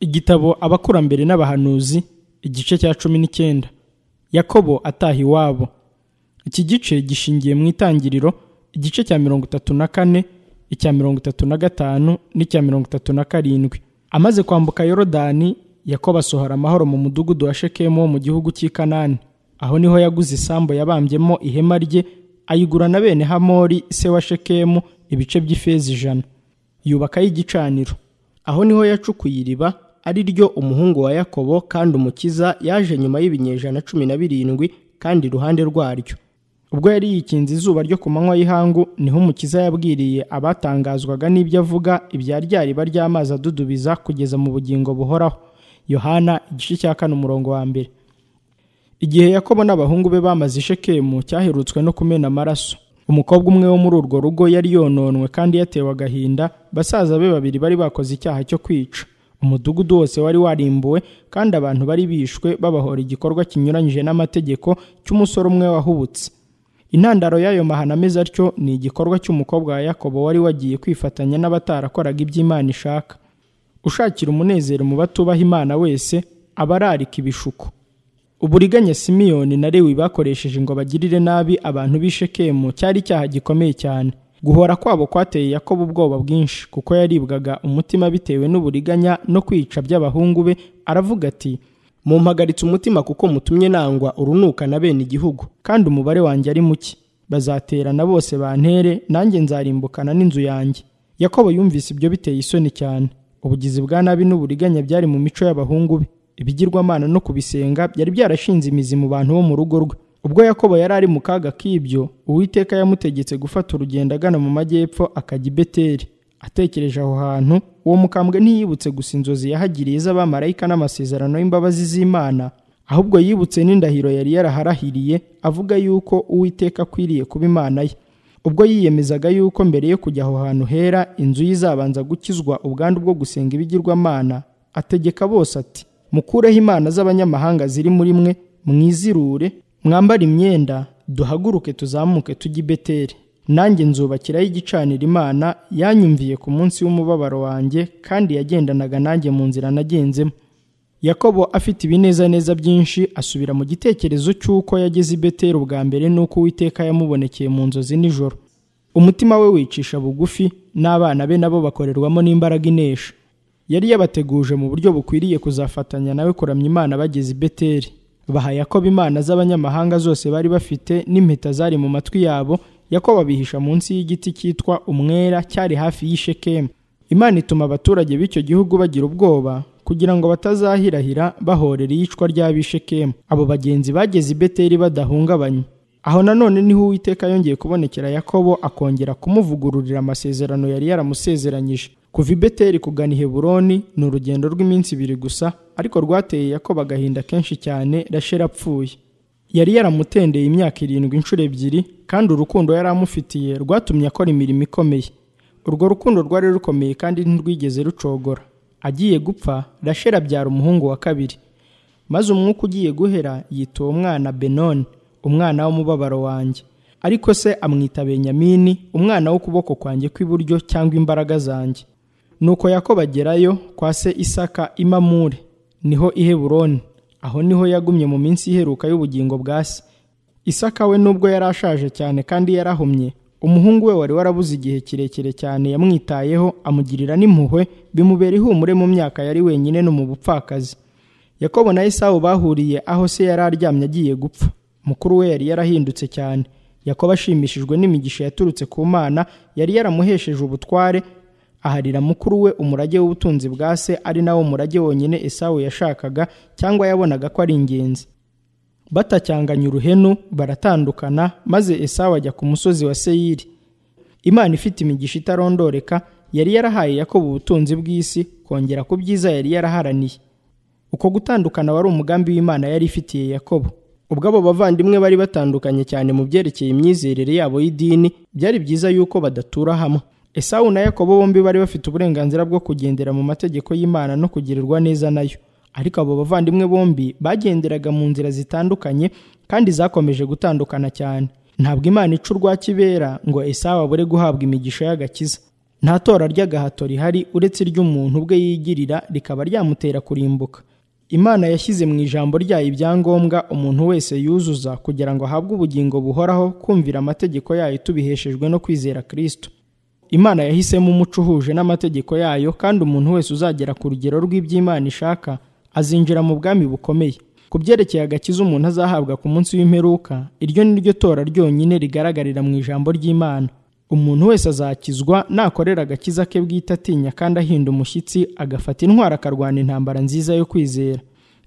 igitabo abakurambere n'abahanuzi igice cya cumi n'icyenda yakobo ataha iwabo iki gice gishingiye mu itangiriro igice cya mirongo itatu na kane icya mirongo itatu na gatanu n'icya mirongo itatu na karindwi amaze kwambuka yorodani yakobo asohora amahoro mu mudugudu wa shekemu wo mu gihugu cy'i kanani aho niho yaguze isambu yabambyemo ihema rye ayigura na bene hamori se wa shekemu ibice by'ifeza ijana yubakayo igicaniro aho niho yacukuye iriba ari ryo umuhungu wa yakobo kandi umukiza yaje nyuma y'ibinyejana cumi na birindwi kandi iruhande rwaryo ubwo yari yikinze izuba ryo ku manywa y'ihangu niho umukiza yabwiriye abatangazwaga n'ibyo avuga ibya rya riba ry'amazi adudubiza kugeza mu bugingo buhoraho yohana igice cya kane umurongo wa mbere igihe yakobo n'abahungu be bamaze ishekemu cyaherutswe no kumena amaraso umukobwa umwe wo muri urwo rugo yari yononwe kandi yatewe agahinda basaza be babiri bari bakoze icyaha cyo kwica umudugudu wose wari warimbuwe kandi abantu bari bishwe babahora igikorwa kinyuranyije n'amategeko cy'umusore umwe wahubutse intandaro y'ayo mahano ameze atyo ni igikorwa cy'umukobwa wa yakobo wari wagiye kwifatanya n'abatarakoraga ibyo imana ishaka ushakira umunezero mu batubaha imana wese aba ararika ibishuko uburiganya simiyoni na lewi bakoresheje ngo bagirire nabi abantu b'i shekemu cyari icyaha gikomeye cyane guhora kwabo kwateye yakobo ubwoba bwinshi kuko yaribwaga umutima bitewe n'uburiganya no kwica by'abahungu be aravuga ati mumpagaritse umutima kuko mutumye nangwa urunuka na bene igihugu kandi umubare wanjye ari muke bazaterana bose bantere nanjye nzarimbukana n'inzu yanjye yakobo yumvise ibyo biteye isoni cyane ubugizi bwa nabi n'uburiganya byari mu mico y'abahungu be ibigirwamana no kubisenga byari byarashinze imizi mu bantu bo mu rugo rwe ubwo yakobo yari ari mu kaga k'ibyo uwiteka yamutegetse gufata urugendo agana mu majyepfo akajya i beteri atekereje aho hantu uwo mukambwe ntiyibutse gusa inzozi yahagiriye z'abamarayika n'amasezerano y'imbabazi z'imana ahubwo yibutse n'indahiro yari yaraharahiriye avuga yuko uwiteka akwiriye kuba imana ye ubwo yiyemezaga yuko mbere yo kujya aho hantu hera inzu ye izabanza gukizwa ubwandu bwo gusenga ibigirwamana ategeka bose ati mukureho imana z'abanyamahanga ziri muri mwe mwizirure mwambare imyenda duhaguruke tuzamuke tujye i beteri nanjye nzubakiraho igicanira imana yanyumviye ku munsi w'umubabaro wanjye kandi yagendanaga nanjye mu nzira nagenzemo yakobo afite ibinezaneza byinshi asubira mu gitekerezo cy'uko yageze i beteri ubwa mbere n'uko uwiteka yamubonekeye mu nzozi nijoro umutima we wicisha bugufi n'abana be nabo bakorerwamo n'imbaraga inesha yari yabateguje mu buryo bukwiriye kuzafatanya nawe kuramya imana bageze i beteri baha yakobo imana z'abanyamahanga zose bari bafite n'impeta zari mu matwi yabo yakobo abihisha munsi y'igiti cyitwa umwera cyari hafi y'ishekemu imana ituma abaturage b'icyo gihugu bagira ubwoba kugira ngo batazahirahira bahorera iyicwa ry'abishekemu abo bagenzi bageze i beteri badahungabanye aho nanone niho uwiteka yongeye kubonekera yakobo akongera kumuvugururira amasezerano yari yaramusezeranyije kuva i beteri kugana i heburoni ni urugendo rw'iminsi ibiri gusa ariko rwateye yakobo agahinda kenshi cyane rashera apfuye yari yaramutendeye imyaka irindwi inshuro ebyiri kandi urukundo yari amufitiye rwatumye akora imirimo ikomeye urwo rukundo rwari rukomeye kandi ntirwigeze rucogora agiye gupfa rashera abyara umuhungu wa kabiri maze umwuka ugiye guhera yita uwo mwana benoni umwana w'umubabaro wanjye ariko se amwita benyamini umwana w'ukuboko kwanjye kw'iburyo cyangwa imbaraga zanjye nuko yakobo agerayo kwa se isaka imamure niho iheburoni aho niho yagumye mu minsi iheruka y'ubugingo bwa se isaka we nubwo yari ashaje cyane kandi yarahumye umuhungu we wari warabuze igihe kirekire cyane yamwitayeho amugirira n'impuhwe bimubera ihumure mu myaka yari wenyine no mu bupfakazi yakobo na esawu bahuriye aho se yari aryamye agiye gupfa mukuru we yari yarahindutse cyane yakobo ashimishijwe n'imigisha yaturutse ku mana yari yaramuhesheje ubutware aharira mukuru we umurage w'ubutunzi bwa se ari nawo murage wonyine esawu yashakaga cyangwa yabonaga ko ari ingenzi batacyanganya uruhenu baratandukana maze esawu ajya ku musozi wa seyiri imana ifite imigisha itarondoreka yari yarahaye yakobo ubutunzi bw'isi kongera ku byiza yari yaraharaniye uko gutandukana wari umugambi w'imana yari ifitiye yakobo ubwo abo bavandimwe bari batandukanye cyane mu byerekeye imyizerere yabo y'idini byari byiza yuko badatura hamwe esawu na yakobo bombi bari bafite uburenganzira bwo kugendera mu mategeko y'imana no kugirirwa neza nayo ariko abo bavandimwe bombi bagenderaga mu nzira zitandukanye kandi zakomeje gutandukana cyane ntabwo imana ica urwa kibera ngo esawu abure guhabwa imigisha y'agakiza nta tora ry'agahato rihari uretse iry'umuntu ubwe yigirira rikaba ryamutera kurimbuka imana yashyize mu ijambo ryayo ibyangombwa umuntu wese yuzuza kugira ngo ahabwe ubugingo buhoraho kumvira amategeko yayo tubiheshejwe no kwizera kirisito imana yahisemo umuco uhuje n'amategeko yayo kandi umuntu wese uzagera ku rugero rw'iby'imana ishaka azinjira mu bwami bukomeye ku byerekeye agakiza umuntu azahabwa ku munsi w'imperuka iryo ni ryo tora ryonyine rigaragarira mu ijambo ry'imana umuntu wese azakizwa nakorera agakiza ke bwite atinya kandi ahinda umushyitsi agafata intwaro akarwana intambara nziza yo kwizera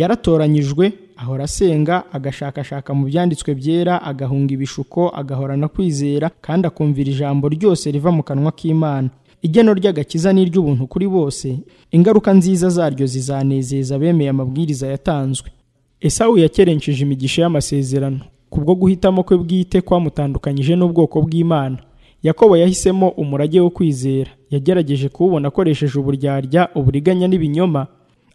yaratoranyijwe ahora asenga agashakashaka mu byanditswe byera agahunga ibishuko agahorana kwizera kandi akumvira ijambo ryose riva mu kanwa k'imana igeno ry'agakiza ni iry'ubuntu kuri bose ingaruka nziza zaryo zizanezeza abemeye amabwiriza yatanzwe esawu yakerenceje imigisha y'amasezerano kubwo guhitamo kwe bwite kwamutandukanyije n'ubwoko bw'imana yakobo yahisemo umurage wo kwizera yagerageje kuwubona akoresheje uburyarya uburiganya n'ibinyoma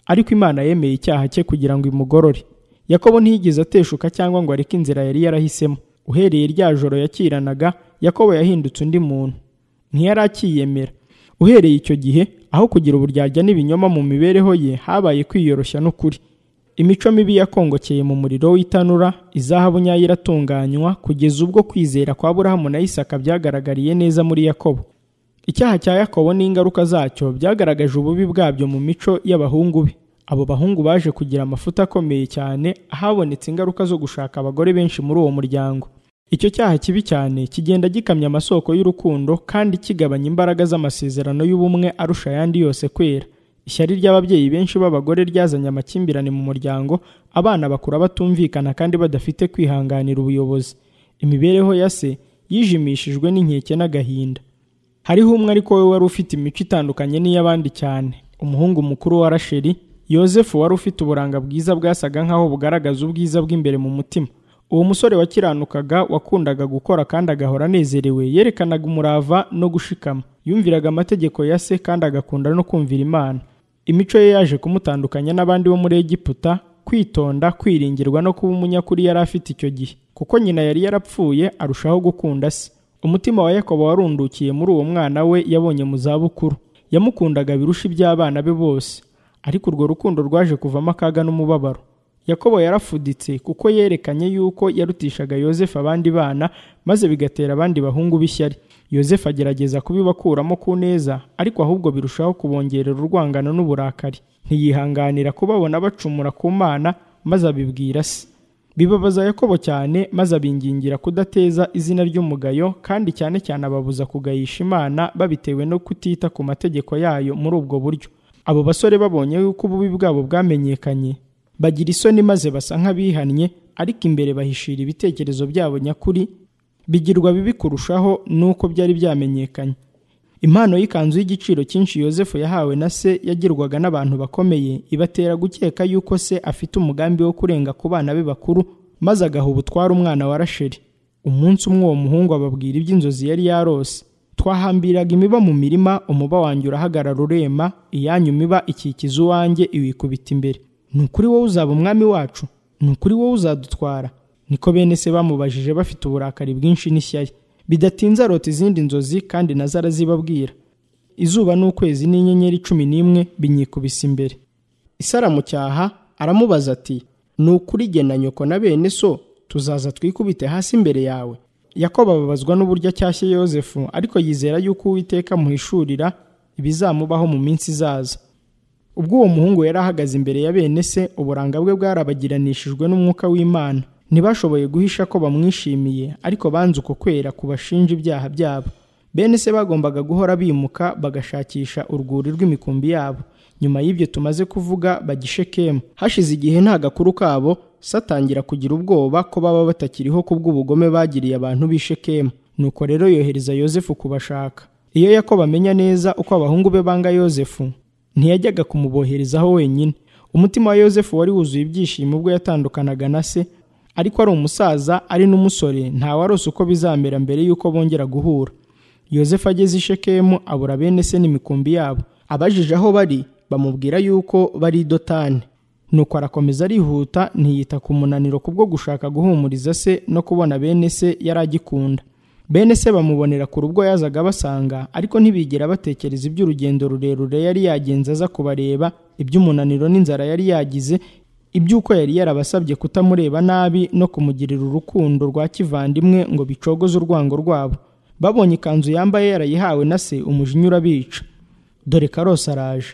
ariko imana yemeye icyaha cye kugira ngo imugorore yakobo ntiyigeze ateshuka cyangwa ngo areke inzira yari yarahisemo uhereye rya joro yakiranaga yakobo yahindutse undi muntu ntiyari akiyemera uhereye icyo gihe aho kugira uburyarya n'ibinyoma mu mibereho ye habaye kwiyoroshya n'ukuri imico mibi yakongokeye mu muriro w'itanura izahabu nyayo iratunganywa kugeza ubwo kwizera kwa burahamu na isaka byagaragariye neza muri yakobo icyaha cya yakobo n'ingaruka zacyo byagaragaje ububi bwabyo mu mico y'abahungu be abo bahungu baje kugira amafuta akomeye cyane ahabonetse ingaruka zo gushaka abagore benshi muri uwo muryango icyo cyaha kibi cyane kigenda gikamya amasoko y'urukundo kandi kigabanya imbaraga z'amasezerano y'ubumwe arusha ayandi yose kwera ishyari ry'ababyeyi benshi b'abagore ryazanye amakimbirane mu muryango abana bakura batumvikana kandi badafite kwihanganira ubuyobozi imibereho ya se yijimishijwe n'inkeke n'agahinda hariho umwe ariko we wari ufite imico itandukanye n'iy'abandi cyane umuhungu mukuru wa rasheli yozefu wari ufite uburanga bwiza bwasaga nk'aho bugaragaza ubwiza bw'imbere mu mutima uwo musore wakiranukaga wakundaga gukora kandi agahora anezerewe yerekanaga umurava no gushikama yumviraga amategeko ya se kandi agakunda no kumvira imana imico ye yaje kumutandukanya n'abandi bo muri egiputa kwitonda kwiringirwa no kuba umunyakuri yari afite icyo gihe kuko nyina yari yarapfuye arushaho gukunda se umutima wa yakobo warundukiye muri uwo mwana we yabonye mu zabukuru yamukundaga birusha iby'abana be bose ariko urwo rukundo rwaje kuvamo akaga n'umubabaro yakobo yarafuditse kuko yerekanye yuko yarutishaga yosefu abandi bana maze bigatera abandi bahungu b'ishyari yosefu agerageza kubibakuramo ku neza ariko ahubwo birushaho kubongerera urwangano n'uburakari ntiyihanganira kubabona bacumura ku mana maze abibwira se bibabaza yakobo cyane maze abingingira kudateza izina ry'umugayo kandi cyane cyane ababuza kugayisha imana babitewe no kutita ku mategeko yayo muri ubwo buryo abo basore babonye yuko ububi bwabo bwamenyekanye bagira isoni maze basa nk'abihannye ariko imbere bahishira ibitekerezo byabo nyakuri bigirwa bibi kurushaho n'uko byari byamenyekanye impano y'ikanzu y'igiciro cyinshi yosefu yahawe na se yagirwaga n'abantu bakomeye ibatera gukeka yuko se afite umugambi wo kurenga ku bana be bakuru maze agaha ubutwara umwana wa rasheli umunsi umwe uwo muhungu ababwira iby'inzozi yari yarose twahambiraga imiba mu mirima umuba wanjye urahagarara urema iyanyu miba ikikiza uwanjye iwikubita imbere ni ukuri wowe uzaba umwami wacu ni ukuri wowe uzadutwara niko bene se bamubajije bafite uburakari bwinshi n'ishyari bidatinze arota izindi nzozi kandi nazo arazibabwira izuba n'ukwezi n'inyenyeri cumi n'imwe binyikubise imbere isaramucyaha aramubaza ati ni ukuri gena nyoko na bene so tuzaza twikubite hasi imbere yawe yakobo ababazwa n'uburyo acyashye yosefu ariko yizera yuko uwiteka amuhishurira ibizamubaho mu minsi izaza ubwo uwo muhungu yari ahagaze imbere ya bene se uburanga bwe bwarabagiranishijwe n'umwuka w'imana ntibashoboye guhisha ko bamwishimiye ariko banze uko kwera kubashinja ibyaha byabo bene se bagombaga guhora bimuka bagashakisha urwuri rw'imikumbi yabo nyuma y'ibyo tumaze kuvuga bagishekemu hashize igihe nta gakuru kabo satangira kugira ubwoba ko baba batakiriho kubw'ubugome bagiriye abantu b'ishekemu nuko rero yohereza yosefu kubashaka iyo yakobo amenya neza uko abahungu be banga yosefu ntiyajyaga kumuboherezaho wenyine umutima wa yosefu wari wuzuye ibyishimo ubwo yatandukanaga na se ariko ari umusaza ari n'umusore ntawarose uko bizamera mbere y'uko bongera guhura yosefu ageze i shekemu abura bene se n'imikumbi yabo abajije aho bari bamubwira yuko bari i dotani nuko arakomeza arihuta ntiyita ku munaniro kubwo gushaka guhumuriza se no kubona bene se yari agikunda bene se bamubonera kure ubwo yazaga abasanga ariko ntibigera batekereza iby'urugendo rurerure yari yagenze aza kubareba iby'umunaniro n'inzara yari yagize iby'uko yari yarabasabye kutamureba nabi no kumugirira urukundo rwa kivandimwe ngo bicogoze urwango rwabo babonye ikanzu yambaye yarayihawe na se umujinya urabica dore karose araje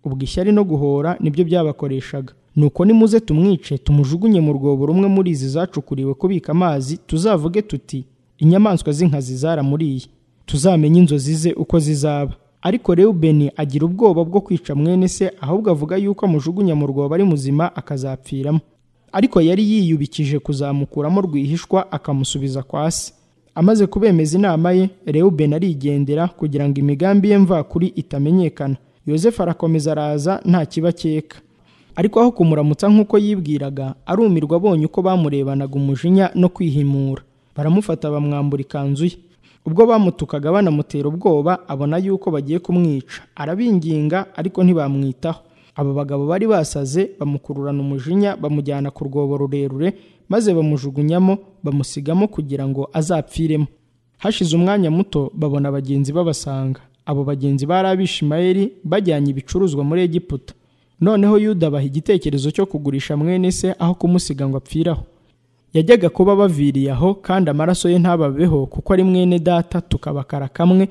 ubwo ishyari no guhora nibyo byabakoreshaga nuko nimuze tumwice tumujugunye mu rwobo rumwe muri izi zacukuriwe kubika amazi tuzavuge tuti inyamaswa z'inkazi zaramuriye tuzamenye inzozi ze uko zizaba ariko rewubeni agira ubwoba bwo kwica mwene se ahubwo avuga yuko amujugunya mu rwobo ari muzima akazapfiramo ariko yari yiyubikije kuzamukuramo rwihishwa akamusubiza kwa se amaze kubemeza inama ye rewubeni arigendera kugira ngo imigambi ye mvakuri itamenyekana yosefu arakomeza araza nta kibakeka ariko aho kumuramutsa nk'uko yibwiraga arumirwa abonye uko bamurebanaga umujinya no kwihimura baramufata bamwambura ikanzu ye ubwo bamutukaga banamutera ubwoba abona yuko bagiye kumwica arabinginga ariko ntibamwitaho aba bagabo bari basaze bamukururana umujinya bamujyana ku rwobo rurerure maze bamujugunyamo bamusigamo kugira ngo azapfiremo hashize umwanya muto babona bagenzi babasanga abo bagenzi bari abishimayeli bajyanye ibicuruzwa muri egiputa noneho yuda abaha igitekerezo cyo kugurisha mwene se aho kumusiga ngo apfiraho yajyaga kuba baviriye aho kandi amaraso ye ntababeho kuko ari mwene data tukabakara kamwe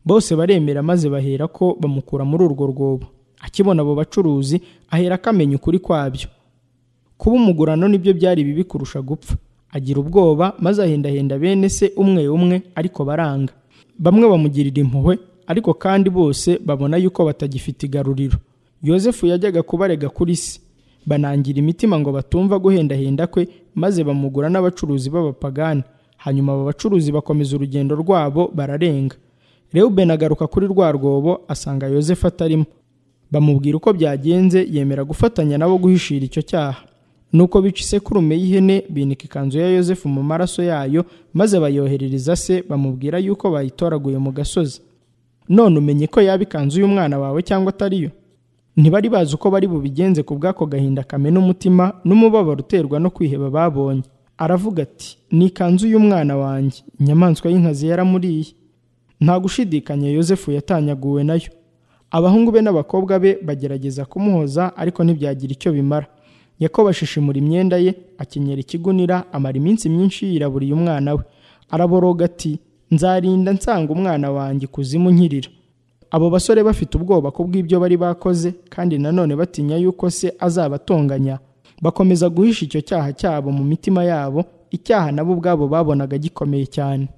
bose baremera maze bahera ko bamukura muri urwo rwobo akibona abo bacuruzi ahera akamenya ukuri kwabyo kuba umugurano nibyo byari bibi kurusha gupfa agira ubwoba maze ahendahenda bene se umwe umwe ariko baranga bamwe bamugirira impuhwe ariko kandi bose babona yuko batagifite igaruriro yosefu yajyaga kubarega kuri se banangira imitima ngo batumva guhendahenda kwe maze bamugura n'abacuruzi b'abapagani hanyuma abo bacuruzi bakomeza urugendo rwabo bararenga rewubeni agaruka kuri rwa rwobo asanga yosefu atarimo bamubwira uko byagenze yemera gufatanya nabo guhishira icyo cyaha nuko bica isekurume y'ihene binika ikanzu ya yosefu mu maraso yayo maze bayoherereza se bamubwira yuko bayitoraguye mu gasozi none umenye ko yaba ikanzu y'umwana wawe cyangwa atariyo ntibari bazi uko bari bubigenze ku bw'ako gahinda kamena umutima n'umubabaro uterwa no kwiheba babonye aravuga ati ni ikanzu y'umwana wanjye inyamaswa y'inkazi yaramuriye nta gushidikanya yosefu yatanyaguwe nayo abahungu be n'abakobwa be bagerageza kumuhoza ariko ntibyagira icyo bimara yakobo ashishimura imyenda ye akenyera ikigunira amara iminsi myinshi yiraburiye umwana we araboroga ati nzarinda nsanga umwana wanjye ikuzimu nkirira abo basore bafite ubwoba ku bw'ibyo bari bakoze kandi nanone batinya yuko se azabatonganya bakomeza guhisha icyo cyaha cyabo mu mitima yabo icyaha nabo ubwabo babonaga gikomeye cyane